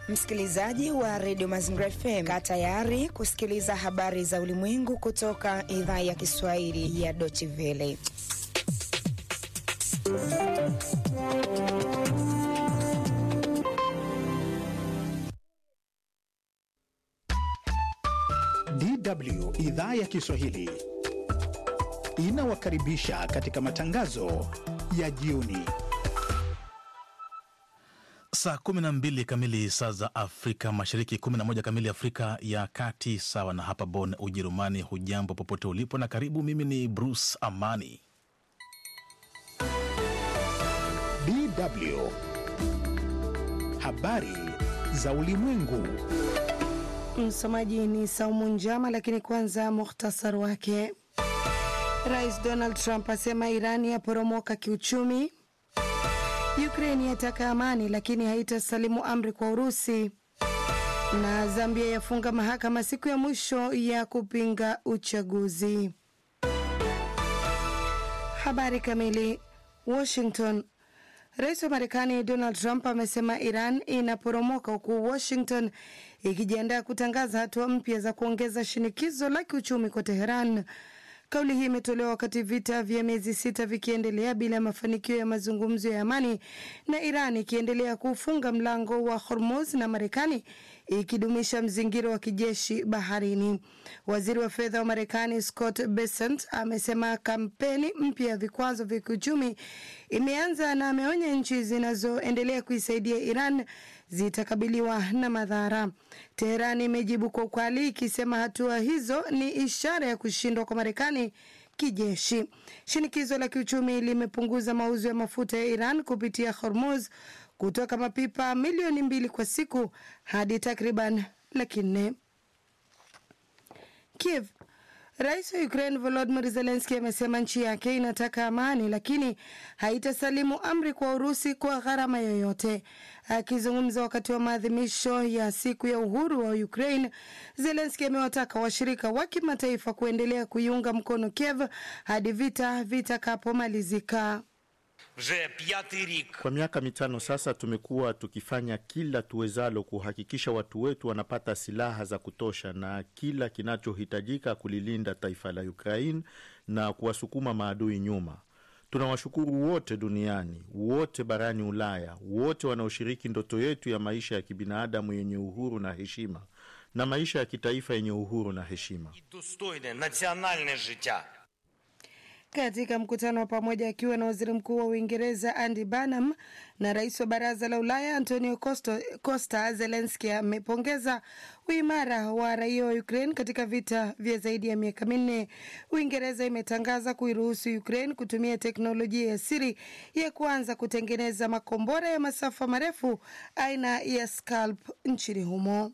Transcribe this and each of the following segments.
Msikilizaji wa redio Mazingira FM, kaa tayari kusikiliza habari za ulimwengu kutoka idhaa ya Kiswahili ya Deutsche Welle. DW idhaa ya Kiswahili inawakaribisha katika matangazo ya jioni. Saa 12 kamili saa za Afrika Mashariki, 11 kamili Afrika ya Kati, sawa na hapa Bonn, Ujerumani. Hujambo popote ulipo na karibu. Mimi ni Bruce Amani. DW habari za ulimwengu. Msomaji ni Saumu Njama, lakini kwanza muhtasari wake. Rais Donald Trump asema Irani yaporomoka kiuchumi. Ukraini yataka amani lakini haitasalimu amri kwa Urusi. Na Zambia yafunga mahakama siku ya mwisho ya kupinga uchaguzi. Habari kamili. Washington. Rais wa Marekani Donald Trump amesema Iran inaporomoka huku Washington ikijiandaa kutangaza hatua mpya za kuongeza shinikizo la kiuchumi kwa Teheran. Kauli hii imetolewa wakati vita vya miezi sita vikiendelea bila mafanikio ya mazungumzo ya amani na Iran ikiendelea kufunga mlango wa Hormuz na Marekani ikidumisha mzingiro wa kijeshi baharini. Waziri wa fedha wa Marekani Scott Bessent amesema kampeni mpya ya vikwazo vya kiuchumi imeanza na ameonya nchi zinazoendelea kuisaidia Iran zitakabiliwa na madhara. Teheran imejibu kwa ukali ikisema hatua hizo ni ishara ya kushindwa kwa Marekani kijeshi. Shinikizo la kiuchumi limepunguza mauzo ya mafuta ya Iran kupitia Hormuz kutoka mapipa milioni mbili kwa siku hadi takriban laki nne. Kiev Rais wa Ukraine Volodymyr Zelensky amesema nchi yake inataka amani lakini haitasalimu amri kwa Urusi kwa gharama yoyote. Akizungumza wakati wa maadhimisho ya siku ya uhuru wa Ukraine, Zelensky amewataka washirika wa kimataifa kuendelea kuiunga mkono Kiev hadi vita vitakapomalizika. Kwa miaka mitano sasa tumekuwa tukifanya kila tuwezalo kuhakikisha watu wetu wanapata silaha za kutosha na kila kinachohitajika kulilinda taifa la Ukraine na kuwasukuma maadui nyuma. Tunawashukuru wote duniani, wote barani Ulaya, wote wanaoshiriki ndoto yetu ya maisha ya kibinadamu yenye uhuru na heshima na maisha ya kitaifa yenye uhuru na heshima. Katika mkutano wa pamoja akiwa na waziri mkuu wa Uingereza Andy Burnham na rais wa baraza la Ulaya Antonio Costa, Costa Zelenski amepongeza uimara wa raia wa Ukraine katika vita vya zaidi ya miaka minne. Uingereza imetangaza kuiruhusu Ukraine kutumia teknolojia ya siri ya kuanza kutengeneza makombora ya masafa marefu aina ya Scalp nchini humo.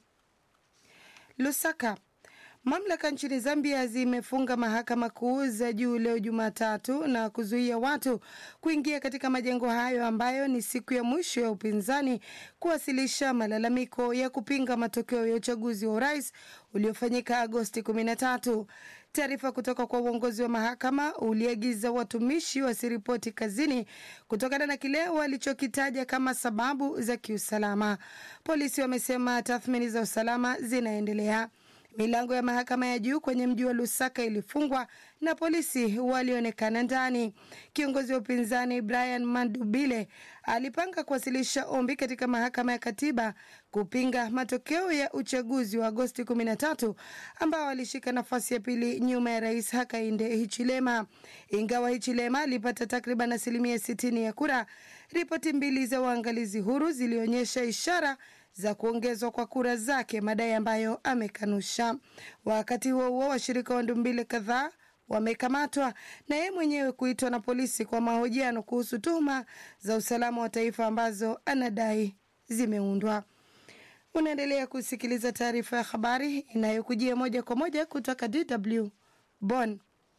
Lusaka Mamlaka nchini Zambia zimefunga mahakama kuu za juu leo Jumatatu na kuzuia watu kuingia katika majengo hayo ambayo ni siku ya mwisho ya upinzani kuwasilisha malalamiko ya kupinga matokeo ya uchaguzi wa urais uliofanyika Agosti 13. Taarifa kutoka kwa uongozi wa mahakama uliagiza watumishi wasiripoti kazini kutokana na kile walichokitaja kama sababu za kiusalama. Polisi wamesema tathmini za usalama zinaendelea. Milango ya mahakama ya juu kwenye mji wa Lusaka ilifungwa na polisi walionekana ndani. Kiongozi wa upinzani Brian Mandubile alipanga kuwasilisha ombi katika mahakama ya katiba kupinga matokeo ya uchaguzi wa Agosti 13 ambao alishika nafasi ya pili nyuma ya rais Hakainde Hichilema. Ingawa Hichilema alipata takriban asilimia 60 ya kura, ripoti mbili za uangalizi huru zilionyesha ishara za kuongezwa kwa kura zake, madai ambayo amekanusha. Wakati huo huo, washirika wa Ndumbile kadhaa wamekamatwa na yeye mwenyewe kuitwa na polisi kwa mahojiano kuhusu tuhuma za usalama wa taifa ambazo anadai zimeundwa. Unaendelea kusikiliza taarifa ya habari inayokujia moja kwa moja kutoka DW Bonn.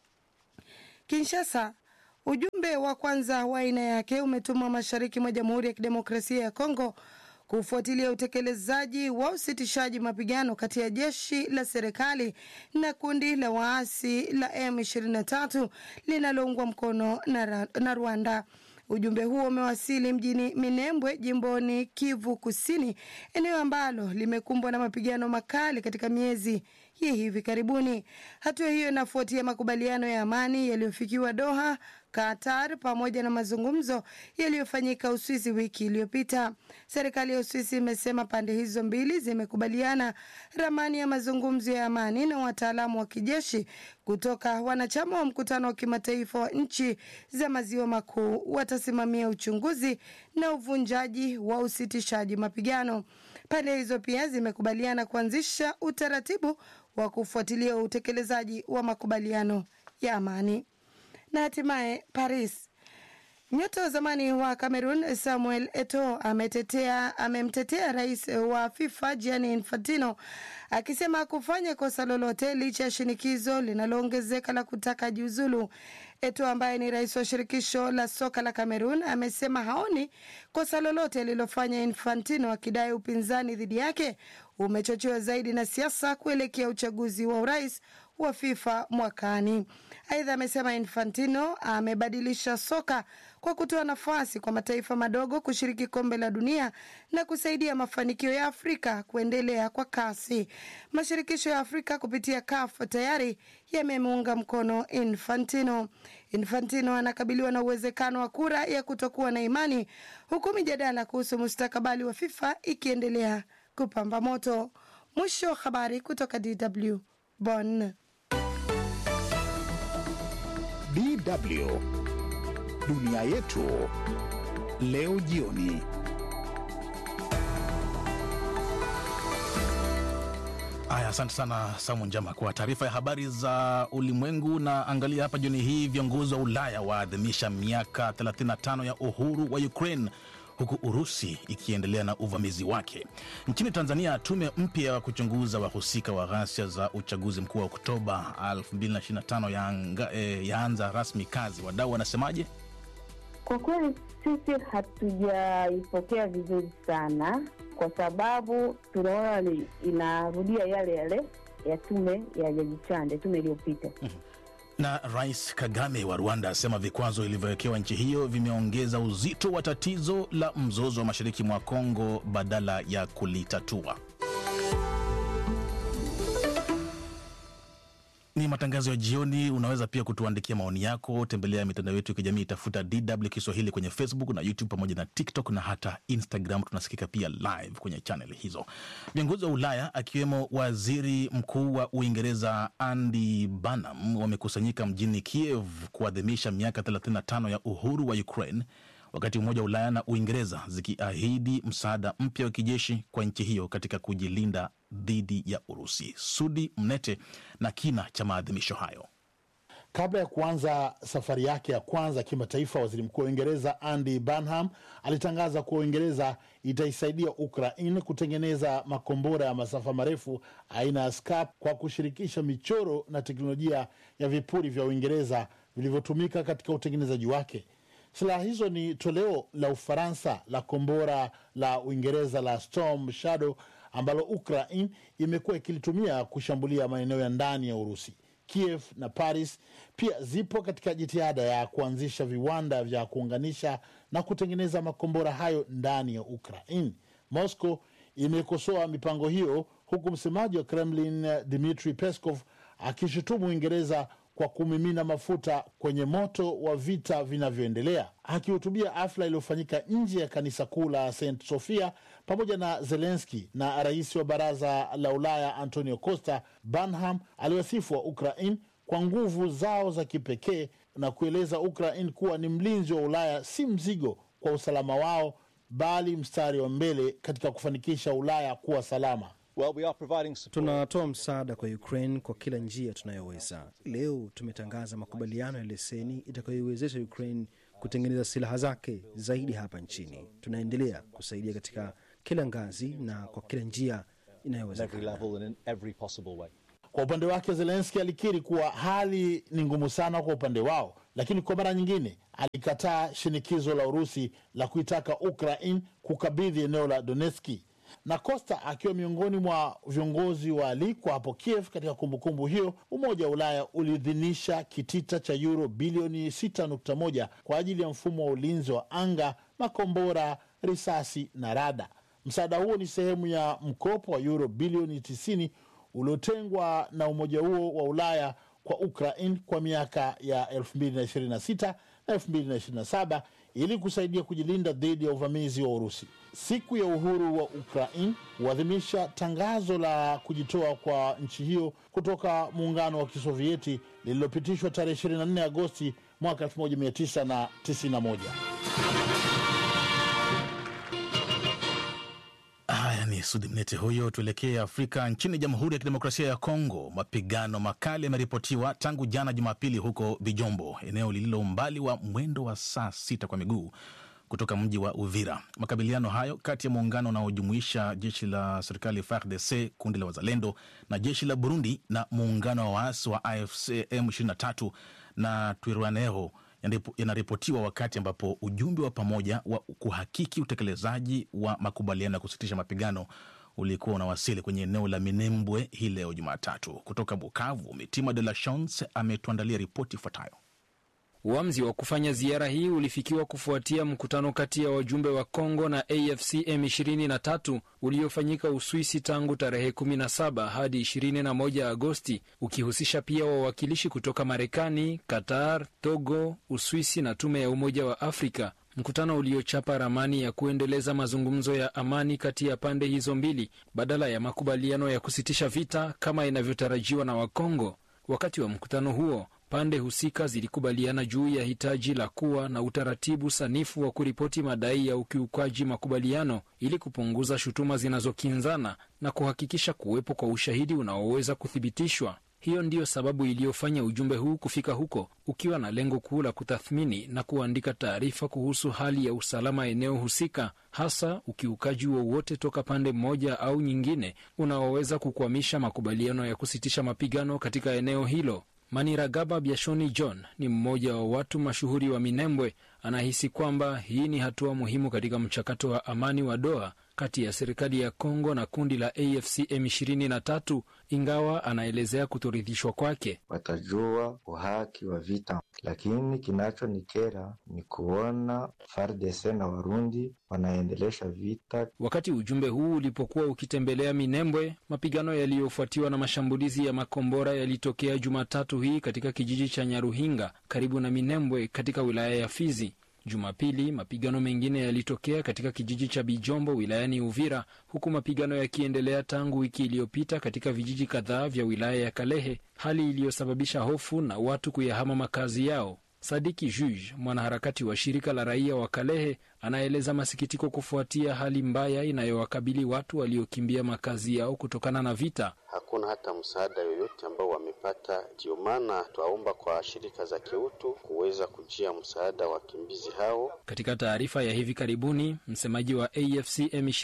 Kinshasa, ujumbe wa kwanza wa aina yake umetumwa mashariki mwa Jamhuri ya Kidemokrasia ya Kongo kufuatilia utekelezaji wa usitishaji mapigano kati ya jeshi la serikali na kundi la waasi la M23 linaloungwa mkono na, na Rwanda. Ujumbe huo umewasili mjini Minembwe, jimboni Kivu Kusini, eneo ambalo limekumbwa na mapigano makali katika miezi ya hivi karibuni. Hatua hiyo inafuatia makubaliano ya amani yaliyofikiwa Doha, Qatar, pamoja na mazungumzo yaliyofanyika Uswisi wiki iliyopita. Serikali ya Uswisi imesema pande hizo mbili zimekubaliana ramani ya mazungumzo ya amani na wataalamu wa kijeshi kutoka wanachama wa mkutano wa kimataifa wa nchi za maziwa makuu watasimamia uchunguzi na uvunjaji wa usitishaji mapigano. Pande hizo pia zimekubaliana kuanzisha utaratibu wa kufuatilia utekelezaji wa makubaliano ya amani. Na hatimaye Paris, nyota wa zamani wa Cameroon Samuel Eto'o ametetea amemtetea rais wa FIFA Gianni Infantino akisema kufanya kosa lolote licha ya shinikizo linaloongezeka la kutaka jiuzulu. Eto'o ambaye ni rais wa shirikisho la soka la Cameroon amesema haoni kosa lolote lililofanya Infantino, akidai upinzani dhidi yake umechochewa zaidi na siasa kuelekea uchaguzi wa urais wa FIFA mwakani. Aidha, amesema Infantino amebadilisha soka kwa kutoa nafasi kwa mataifa madogo kushiriki kombe la dunia na kusaidia mafanikio ya Afrika kuendelea kwa kasi. Mashirikisho ya Afrika kupitia CAF tayari yamemuunga mkono Infantino. Infantino anakabiliwa na uwezekano wa kura ya kutokuwa na imani, huku mijadala kuhusu mustakabali wa FIFA ikiendelea kupamba moto. Mwisho wa habari kutoka DW Bonn. DW dunia yetu leo jioni. Aya, asante sana Samu Njama kwa taarifa ya habari za ulimwengu. Na angalia hapa jioni hii, viongozi wa Ulaya waadhimisha miaka 35 ya uhuru wa Ukraine huku Urusi ikiendelea na uvamizi wake. Nchini Tanzania, tume mpya ya kuchunguza wahusika wa ghasia za uchaguzi mkuu wa Oktoba 2025 yaanga- eh, yaanza rasmi kazi. Wadau wanasemaje? Kwa kweli sisi hatujaipokea vizuri sana, kwa sababu tunaona ni inarudia yale yale ya tume ya Jaji Chande, tume iliyopita. Na Rais Kagame wa Rwanda asema vikwazo vilivyowekewa nchi hiyo vimeongeza uzito wa tatizo la mzozo wa mashariki mwa Kongo badala ya kulitatua. Ni matangazo ya jioni. Unaweza pia kutuandikia maoni yako, tembelea mitandao yetu ya kijamii, tafuta DW Kiswahili kwenye Facebook na YouTube pamoja na TikTok na hata Instagram. Tunasikika pia live kwenye chaneli hizo. Viongozi wa Ulaya akiwemo waziri mkuu wa Uingereza Andy Burnham wamekusanyika mjini Kiev kuadhimisha miaka 35 ya uhuru wa Ukraine wakati Umoja wa Ulaya na Uingereza zikiahidi msaada mpya wa kijeshi kwa nchi hiyo katika kujilinda dhidi ya Urusi. Sudi Mnete na kina cha maadhimisho hayo. Kabla ya kuanza safari yake ya kwanza kimataifa, waziri mkuu wa Uingereza Andy Burnham alitangaza kuwa Uingereza itaisaidia Ukraine kutengeneza makombora ya masafa marefu aina ya Scap kwa kushirikisha michoro na teknolojia ya vipuri vya Uingereza vilivyotumika katika utengenezaji wake. Silaha hizo ni toleo la Ufaransa la kombora la Uingereza la Storm Shadow ambalo Ukraine imekuwa ikilitumia kushambulia maeneo ya ndani ya Urusi. Kiev na Paris pia zipo katika jitihada ya kuanzisha viwanda vya kuunganisha na kutengeneza makombora hayo ndani ya Ukraine. Moscow imekosoa mipango hiyo, huku msemaji wa Kremlin Dmitry Peskov akishutumu Uingereza kwa kumimina mafuta kwenye moto wa vita vinavyoendelea. Akihutubia hafla iliyofanyika nje ya kanisa kuu la St Sofia pamoja na Zelenski na rais wa baraza la Ulaya Antonio Costa, Burnham aliwasifu wa Ukraine kwa nguvu zao za kipekee na kueleza Ukraine kuwa ni mlinzi wa Ulaya, si mzigo kwa usalama wao, bali mstari wa mbele katika kufanikisha Ulaya kuwa salama. Well, we are providing support. Tunatoa msaada kwa Ukraine kwa kila njia tunayoweza. Leo tumetangaza makubaliano ya leseni itakayoiwezesha Ukraine kutengeneza silaha zake zaidi hapa nchini. Tunaendelea kusaidia katika kila ngazi na kwa kila njia at every inayowezekana. level and in every possible way. Kwa upande wake Zelenski alikiri kuwa hali ni ngumu sana kwa upande wao, lakini kwa mara nyingine alikataa shinikizo la Urusi la kuitaka Ukraine kukabidhi eneo la Donetski. na Costa akiwa miongoni mwa viongozi waalikwa hapo Kiev. Katika kumbukumbu hiyo, Umoja wa Ulaya uliidhinisha kitita cha euro bilioni 6.1 kwa ajili ya mfumo wa ulinzi wa anga, makombora, risasi na rada. Msaada huo ni sehemu ya mkopo wa euro bilioni 90 uliotengwa na umoja huo wa Ulaya kwa Ukraine kwa miaka ya 2026 na 2027 ili kusaidia kujilinda dhidi ya uvamizi wa Urusi. Siku ya uhuru wa Ukraine huadhimisha tangazo la kujitoa kwa nchi hiyo kutoka muungano wa Kisovieti lililopitishwa tarehe 24 Agosti mwaka 1991. Haya ni Sudi Mnete huyo. Tuelekee Afrika. Nchini Jamhuri ya Kidemokrasia ya Kongo, mapigano makali yameripotiwa tangu jana Jumapili huko Bijombo, eneo lililo umbali wa mwendo wa saa sita kwa miguu kutoka mji wa Uvira. Makabiliano hayo kati ya muungano unaojumuisha jeshi la serikali FARDC, kundi la wazalendo na jeshi la Burundi na muungano wa waasi wa AFC M23 na Twirwaneho yanaripotiwa wakati ambapo ujumbe wa pamoja wa kuhakiki utekelezaji wa makubaliano ya kusitisha mapigano ulikuwa unawasili kwenye eneo la Minembwe hii leo Jumatatu. Kutoka Bukavu, Mitima de la Chance ametuandalia ripoti ifuatayo. Uamuzi wa kufanya ziara hii ulifikiwa kufuatia mkutano kati ya wajumbe wa Kongo na AFC M23 uliofanyika Uswisi tangu tarehe 17 hadi 21 Agosti, ukihusisha pia wawakilishi kutoka Marekani, Qatar, Togo, Uswisi na tume ya Umoja wa Afrika. Mkutano uliochapa ramani ya kuendeleza mazungumzo ya amani kati ya pande hizo mbili badala ya makubaliano ya kusitisha vita kama inavyotarajiwa na Wakongo. Wakati wa mkutano huo pande husika zilikubaliana juu ya hitaji la kuwa na utaratibu sanifu wa kuripoti madai ya ukiukaji makubaliano ili kupunguza shutuma zinazokinzana na kuhakikisha kuwepo kwa ushahidi unaoweza kuthibitishwa. Hiyo ndiyo sababu iliyofanya ujumbe huu kufika huko ukiwa na lengo kuu la kutathmini na kuandika taarifa kuhusu hali ya usalama eneo husika, hasa ukiukaji wowote toka pande moja au nyingine unaoweza kukwamisha makubaliano ya kusitisha mapigano katika eneo hilo. Maniragaba Biashoni John ni mmoja wa watu mashuhuri wa Minembwe. Anahisi kwamba hii ni hatua muhimu katika mchakato wa amani wa Doha kati ya serikali ya Kongo na kundi la AFC M23, ingawa anaelezea kutoridhishwa kwake. Watajua uhaki wa vita, lakini kinachonikera ni kuona FARDC na Warundi wanaendelesha vita. Wakati ujumbe huu ulipokuwa ukitembelea Minembwe, mapigano yaliyofuatiwa na mashambulizi ya makombora yalitokea Jumatatu hii katika kijiji cha Nyaruhinga karibu na Minembwe katika wilaya ya Fizi. Jumapili mapigano mengine yalitokea katika kijiji cha Bijombo wilayani Uvira, huku mapigano yakiendelea tangu wiki iliyopita katika vijiji kadhaa vya wilaya ya Kalehe, hali iliyosababisha hofu na watu kuyahama makazi yao. Sadiki Juge, mwanaharakati wa shirika la raia wa Kalehe, anaeleza masikitiko kufuatia hali mbaya inayowakabili watu waliokimbia makazi yao kutokana na vita. Hakuna hata msaada yoyote ambao wamepata. Ndio maana twaomba kwa shirika za kiutu kuweza kujia msaada wa wakimbizi hao. Katika taarifa ya hivi karibuni, msemaji wa AFC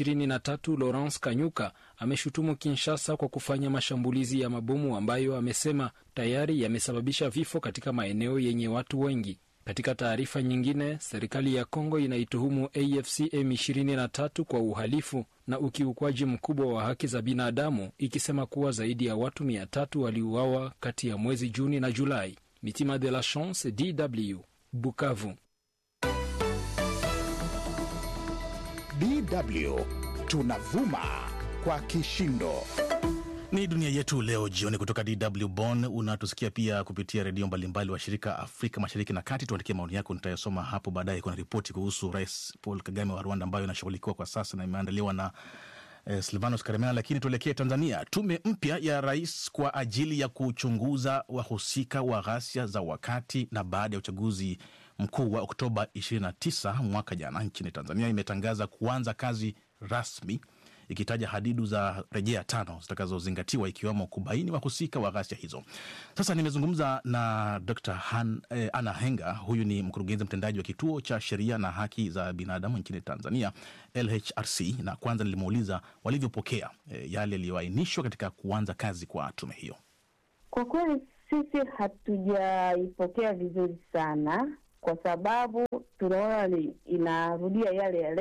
M23 Lawrence Kanyuka ameshutumu Kinshasa kwa kufanya mashambulizi ya mabomu ambayo amesema tayari yamesababisha vifo katika maeneo yenye watu wengi. Katika taarifa nyingine, serikali ya Kongo inaituhumu AFC M23 kwa uhalifu na ukiukwaji mkubwa wa haki za binadamu, ikisema kuwa zaidi ya watu mia tatu waliuawa kati ya mwezi Juni na Julai. Mitima de la Chance, DW, Bukavu. DW tunavuma kwa kishindo. Ni dunia yetu leo jioni kutoka DW Bonn. Unatusikia pia kupitia redio mbalimbali wa shirika Afrika Mashariki na Kati. Tuandikia maoni yako, nitayasoma hapo baadaye. Kuna ripoti kuhusu Rais Paul Kagame wa Rwanda ambayo inashughulikiwa kwa sasa na imeandaliwa na eh, Silvanos Karemera. Lakini tuelekee Tanzania. Tume mpya ya rais kwa ajili ya kuchunguza wahusika wa ghasia za wakati na baada ya uchaguzi mkuu wa Oktoba 29 mwaka jana nchini Tanzania imetangaza kuanza kazi rasmi ikitaja hadidu za rejea tano zitakazozingatiwa ikiwemo kubaini wahusika wa ghasia hizo. Sasa nimezungumza na Dr. Han, eh, Anna Henga. Huyu ni mkurugenzi mtendaji wa kituo cha sheria na haki za binadamu nchini Tanzania, LHRC, na kwanza nilimuuliza walivyopokea eh, yale yaliyoainishwa katika kuanza kazi kwa tume hiyo. Kwa kweli sisi hatujaipokea vizuri sana, kwa sababu tunaona ni inarudia yale yale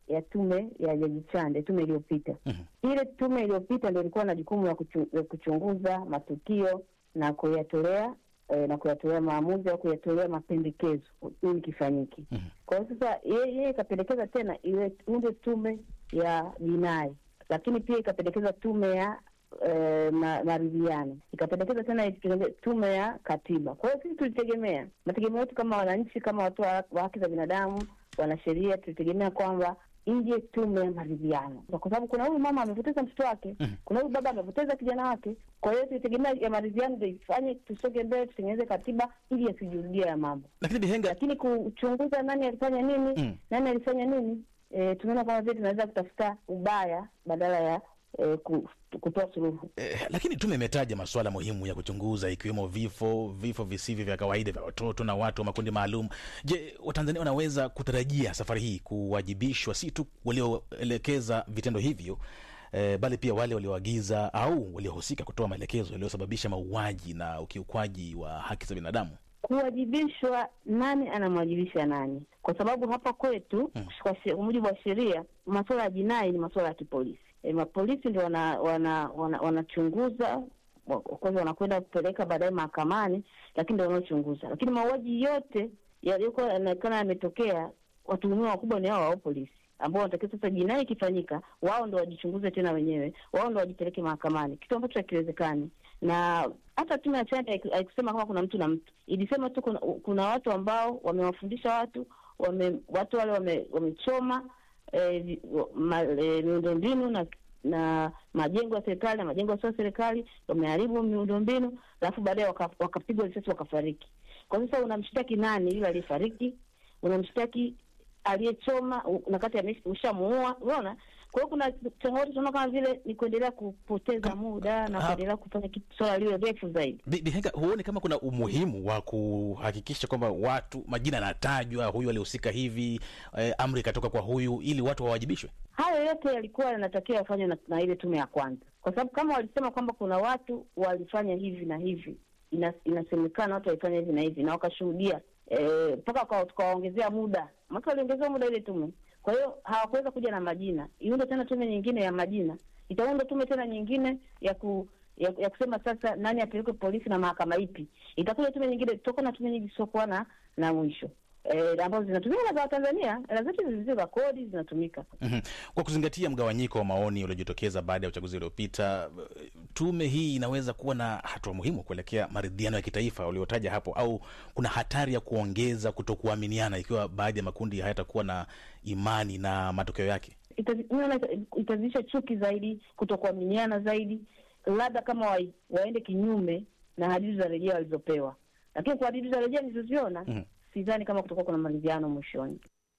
ya tume ya Jaji Chande, tume iliyopita. Ile tume iliyopita ndio ilikuwa na jukumu la kuchu, ya kuchunguza matukio na kuyatolea eh, na kuyatolea maamuzi au kuyatolea mapendekezo ili kifanyike. Kwa hiyo sasa yeye yeye ikapendekeza tena iwe unde tume ya jinai, lakini pia ikapendekeza tume ya eh, ma- maridhiano, ikapendekeza tena itengeze tume ya katiba. Kwa hiyo sisi tulitegemea, mategemeo yetu kama wananchi, kama watu wa wa haki za binadamu, wanasheria, tulitegemea kwamba ije tume ya maridhiano, kwa sababu kuna huyu mama amepoteza mtoto wake, kuna huyu baba amepoteza kijana wake. Kwa hiyo tulitegemea ya maridhiano ndio ifanye tusonge mbele, tutengeneze katiba ili yasijirudie ya mambo lakini Bihenga, lakini kuchunguza nani alifanya nini Mm. nani alifanya nini e, tunaona kama vile tunaweza kutafuta ubaya badala ya e, ku, kutoa suluhu Eh, lakini tume imetaja masuala muhimu ya kuchunguza ikiwemo vifo, vifo visivyo vya kawaida vya watoto na watu wa makundi maalum. Je, Watanzania wanaweza kutarajia safari hii kuwajibishwa si tu walioelekeza vitendo hivyo eh, bali pia wale walioagiza au waliohusika kutoa maelekezo yaliyosababisha mauaji na ukiukwaji wa haki za binadamu? kuwajibishwa nani anamwajibisha nani kwa sababu hapa kwetu kwa she- kwa mujibu wa sheria masuala ya jinai ni masuala ya kipolisi e, mapolisi ndio wanachunguza wana, wana, wanachunguza, wa- of course wanakwenda kupeleka baadaye mahakamani lakini ndio wanaochunguza lakini mauaji yote yaliyokuwa yanaonekana yametokea watuhumiwa wakubwa ni hao wao polisi ambao wanatakiwa sasa jinai ikifanyika wao ndo wajichunguze tena wenyewe wao ndo wajipeleke mahakamani kitu ambacho hakiwezekani na hata tume ya Chande haiku- haikusema kama kuna mtu na mtu, ilisema tu kuna, kuna watu ambao wamewafundisha watu wame, watu wale wame- wamechoma eh, vi- ma- eh, miundombinu na na majengo ya serikali na majengo yasio ya serikali, wameharibu miundombinu, alafu baadaye waka- wakapigwa risasi wakafariki. Kwa sasa unamshtaki nani? Yule aliyefariki? Unamshtaki aliyechoma u- na kati ame- ushamuua? Unaona, kwa hiyo kuna changamoto tunaona kama vile ni kuendelea kupoteza muda na Ah. kuendelea kufanya kitu swala liwe refu zaidi. Bi- Bihenga, huoni kama kuna umuhimu wa kuhakikisha kwamba watu majina yanatajwa, huyu alihusika hivi, eh, amri ikatoka kwa huyu, ili watu wawajibishwe? Hayo yote yalikuwa yanatakiwa yafanywe na, na ile tume ya kwanza, kwa sababu kama walisema kwamba kuna watu walifanya hivi na hivi, ina, inasemekana watu walifanya hivi na hivi na wakashuhudia eh, mpaka waka- tukawaongezea muda, maka waliongezewa muda ile tume. Kwa hiyo hawakuweza kuja na majina, iunde tena tume nyingine ya majina, itaunda tume tena nyingine ya ku ya, ya kusema sasa nani apelekwe polisi na mahakama ipi. Itakuja tume nyingine, tutakuwa na tume nyingi zisizokuwa na na mwisho eh, ambazo zinatumika na za Watanzania, hela zetu zilizo za kodi zinatumika. Mhm. Kwa kuzingatia mgawanyiko wa maoni uliojitokeza baada ya uchaguzi uliopita, eh, tume hii inaweza kuwa na hatua muhimu kuelekea maridhiano ya kitaifa uliotaja hapo, au kuna hatari ya kuongeza kutokuaminiana ikiwa baadhi ya makundi hayatakuwa na imani na matokeo yake? Itazi- mimi naona ita- itazidisha chuki zaidi, kutokuaminiana zaidi, labda kama wa, waende kinyume na hadidu za rejea walizopewa, lakini kwa hadidu za rejea nilizoziona Mhm. sidhani kama kutakuwa kuna maridhiano mwishoni.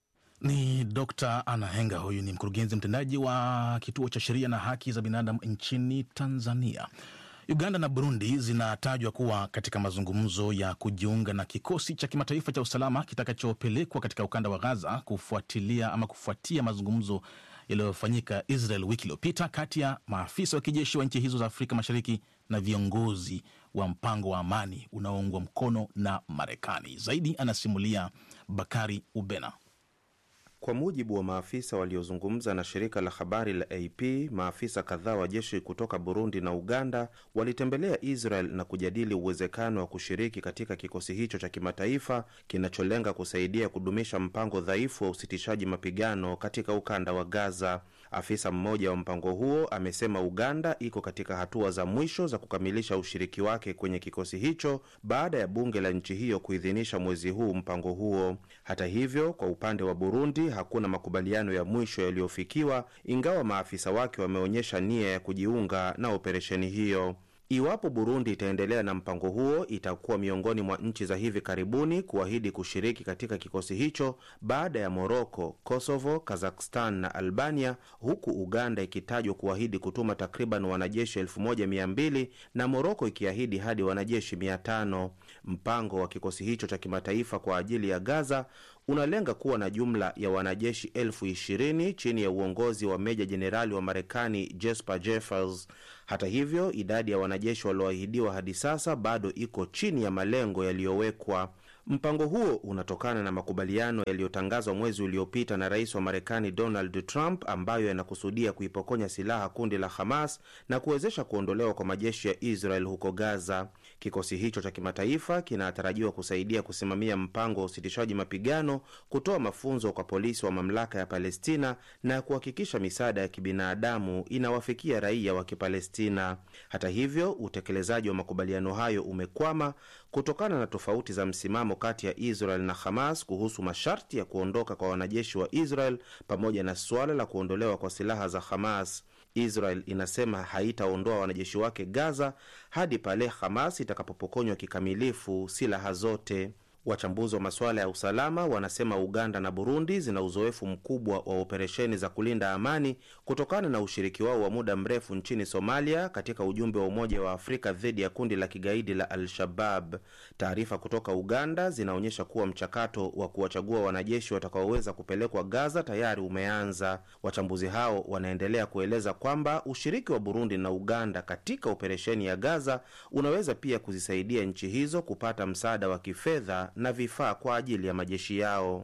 Ni Dr. Anna Henga, huyu ni mkurugenzi mtendaji wa kituo cha sheria na haki za binadamu nchini Tanzania. Uganda na Burundi zinatajwa kuwa katika mazungumzo ya kujiunga na kikosi cha kimataifa cha usalama kitakachopelekwa katika ukanda wa Gaza kufuatilia ama kufuatia mazungumzo yaliyofanyika Israel wiki iliyopita kati ya maafisa wa kijeshi wa nchi hizo za Afrika Mashariki na viongozi wa mpango wa amani unaoungwa mkono na Marekani. Zaidi anasimulia Bakari Ubena. Kwa mujibu wa maafisa waliozungumza na shirika la habari la AP, maafisa kadhaa wa jeshi kutoka Burundi na Uganda walitembelea Israel na kujadili uwezekano wa kushiriki katika kikosi hicho cha kimataifa kinacholenga kusaidia kudumisha mpango dhaifu wa usitishaji mapigano katika ukanda wa Gaza. Afisa mmoja wa mpango huo amesema Uganda iko katika hatua za mwisho za kukamilisha ushiriki wake kwenye kikosi hicho baada ya bunge la nchi hiyo kuidhinisha mwezi huu mpango huo. Hata hivyo, kwa upande wa Burundi hakuna makubaliano ya mwisho yaliyofikiwa, ingawa maafisa wake wameonyesha nia ya kujiunga na operesheni hiyo. Iwapo Burundi itaendelea na mpango huo, itakuwa miongoni mwa nchi za hivi karibuni kuahidi kushiriki katika kikosi hicho baada ya Moroko, Kosovo, Kazakhstan na Albania, huku Uganda ikitajwa kuahidi kutuma takriban wanajeshi 1200 na Moroko ikiahidi hadi wanajeshi 500. Mpango wa kikosi hicho cha kimataifa kwa ajili ya Gaza unalenga kuwa na jumla ya wanajeshi elfu ishirini chini ya uongozi wa meja jenerali wa Marekani Jesper Jeffers. Hata hivyo, idadi ya wanajeshi walioahidiwa hadi sasa bado iko chini ya malengo yaliyowekwa. Mpango huo unatokana na makubaliano yaliyotangazwa mwezi uliopita na rais wa Marekani Donald Trump, ambayo yanakusudia kuipokonya silaha kundi la Hamas na kuwezesha kuondolewa kwa majeshi ya Israel huko Gaza. Kikosi hicho cha kimataifa kinatarajiwa kusaidia kusimamia mpango wa usitishaji mapigano, kutoa mafunzo kwa polisi wa mamlaka ya Palestina na kuhakikisha misaada ya kibinadamu inawafikia raia wa Kipalestina. Hata hivyo, utekelezaji wa makubaliano hayo umekwama kutokana na tofauti za msimamo kati ya Israel na Hamas kuhusu masharti ya kuondoka kwa wanajeshi wa Israel pamoja na suala la kuondolewa kwa silaha za Hamas. Israel inasema haitaondoa wanajeshi wake Gaza hadi pale Hamas itakapopokonywa kikamilifu silaha zote. Wachambuzi wa masuala ya usalama wanasema Uganda na Burundi zina uzoefu mkubwa wa operesheni za kulinda amani kutokana na ushiriki wao wa muda mrefu nchini Somalia katika ujumbe wa Umoja wa Afrika dhidi ya kundi la kigaidi la Al-Shabab. Taarifa kutoka Uganda zinaonyesha kuwa mchakato wa kuwachagua wanajeshi watakaoweza kupelekwa Gaza tayari umeanza. Wachambuzi hao wanaendelea kueleza kwamba ushiriki wa Burundi na Uganda katika operesheni ya Gaza unaweza pia kuzisaidia nchi hizo kupata msaada wa kifedha na vifaa kwa ajili ya majeshi yao.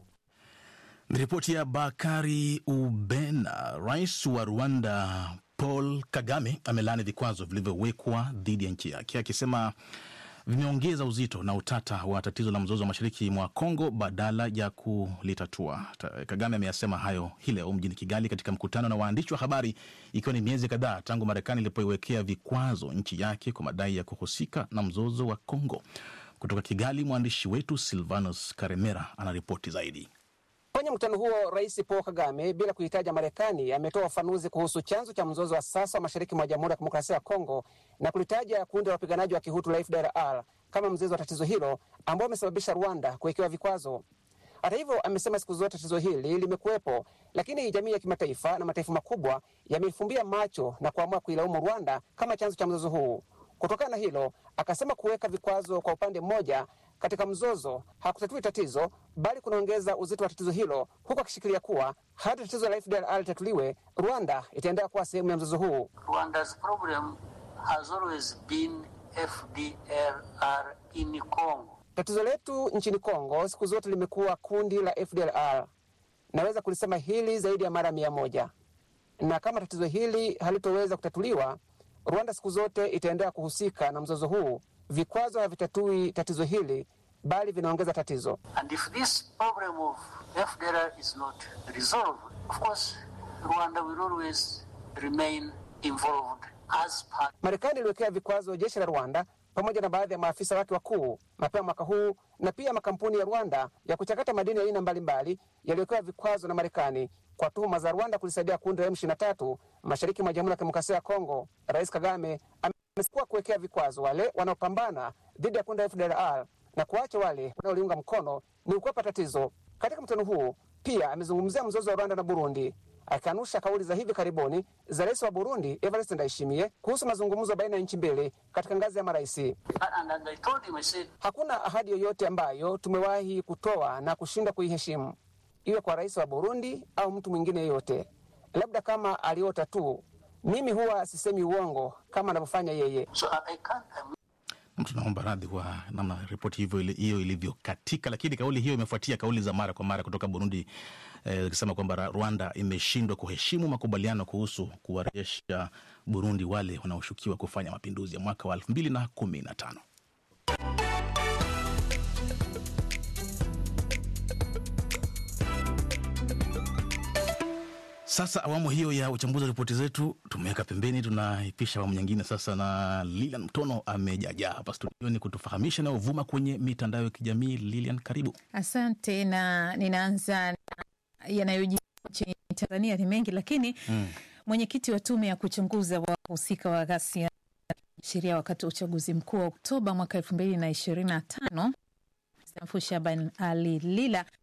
Ripoti ya Bakari Ubena. Rais wa Rwanda Paul Kagame amelaani vikwazo vilivyowekwa dhidi ya nchi yake akisema vimeongeza uzito na utata wa tatizo la mzozo wa mashariki mwa Kongo badala ya kulitatua. Kagame ameyasema hayo hii leo mjini Kigali katika mkutano na waandishi wa habari, ikiwa ni miezi kadhaa tangu Marekani ilipoiwekea vikwazo nchi yake kwa madai ya kuhusika na mzozo wa Kongo. Kutoka Kigali, mwandishi wetu Silvanus Karemera anaripoti zaidi. Kwenye mkutano huo, Rais Paul Kagame, bila kuhitaja Marekani, ametoa ufafanuzi kuhusu chanzo cha mzozo wa sasa wa mashariki mwa Jamhuri ya Kidemokrasia ya Kongo na kulitaja kundi la wapiganaji wa Kihutu la FDLR kama mzizi wa tatizo hilo ambao umesababisha Rwanda kuwekewa vikwazo. Hata hivyo, amesema siku zote tatizo hili limekuwepo, lakini jamii ya kimataifa na mataifa makubwa yamefumbia macho na kuamua kuilaumu Rwanda kama chanzo cha mzozo huu. Kutokana na hilo, akasema kuweka vikwazo kwa upande mmoja katika mzozo hakutatui tatizo bali kunaongeza uzito wa tatizo hilo, huku akishikilia kuwa hadi tatizo la FDLR litatuliwe, Rwanda itaendelea kuwa sehemu ya mzozo huu. Rwanda's problem has always been FDLR in Congo. Tatizo letu nchini Kongo siku zote limekuwa kundi la FDLR. Naweza kulisema hili zaidi ya mara mia moja, na kama tatizo hili halitoweza kutatuliwa, Rwanda siku zote itaendelea kuhusika na mzozo huu. Vikwazo havitatui tatizo hili bali vinaongeza tatizo. And if this problem of FDLR is not resolved, of course, Rwanda will always remain involved as part. Marekani iliwekea vikwazo jeshi la Rwanda pamoja na baadhi ya maafisa wake wakuu mapema mwaka huu, na pia makampuni ya Rwanda ya kuchakata madini ya aina mbalimbali yaliwekewa vikwazo na Marekani kwa tuhuma za Rwanda kulisaidia kundi la M23 mashariki mwa Jamhuri ya Kidemokrasia ya Kongo. Rais Kagame amekuwa kuwekea vikwazo wale wanaopambana dhidi ya kundi la FDLR na kuacha wale wanaoliunga mkono ni ukwepa tatizo. Katika mkutano huu pia amezungumzia mzozo wa Rwanda na Burundi, akikanusha kauli za hivi karibuni za rais wa Burundi Evariste Ndayishimiye kuhusu mazungumzo baina ya nchi mbili katika ngazi ya marais. And, and I told him, I said, Hakuna ahadi yoyote ambayo tumewahi kutoa na kushindwa kuiheshimu, iwe kwa rais wa Burundi au mtu mwingine yeyote, labda kama aliota tu. Mimi huwa sisemi uongo kama anavyofanya yeye. so I, I can't, I'm Tunaomba radhi kwa namna ripoti hivyo ili- hiyo ilivyokatika, lakini kauli hiyo imefuatia kauli za mara kwa mara kutoka Burundi eh, ikisema kwamba Ra- Rwanda imeshindwa kuheshimu makubaliano kuhusu kuwarejesha Burundi wale wanaoshukiwa kufanya mapinduzi ya mwaka wa elfu mbili na kumi na tano. Sasa awamu hiyo ya uchambuzi wa ripoti zetu tumeweka pembeni, tunaipisha awamu nyingine sasa, na Lilian Mtono amejajaa hapa studioni kutufahamisha nayovuma kwenye mitandao ya kijamii. Lilian, karibu. Asante, na ninaanza na yanayojiri nchini Tanzania ni mengi, lakini Mm. mwenyekiti wa tume ya kuchunguza wahusika wa ghasia sheria wakati wa uchaguzi mkuu wa Oktoba mwaka elfu mbili na ishirini na tano Mstaafu Shaban Ali Lila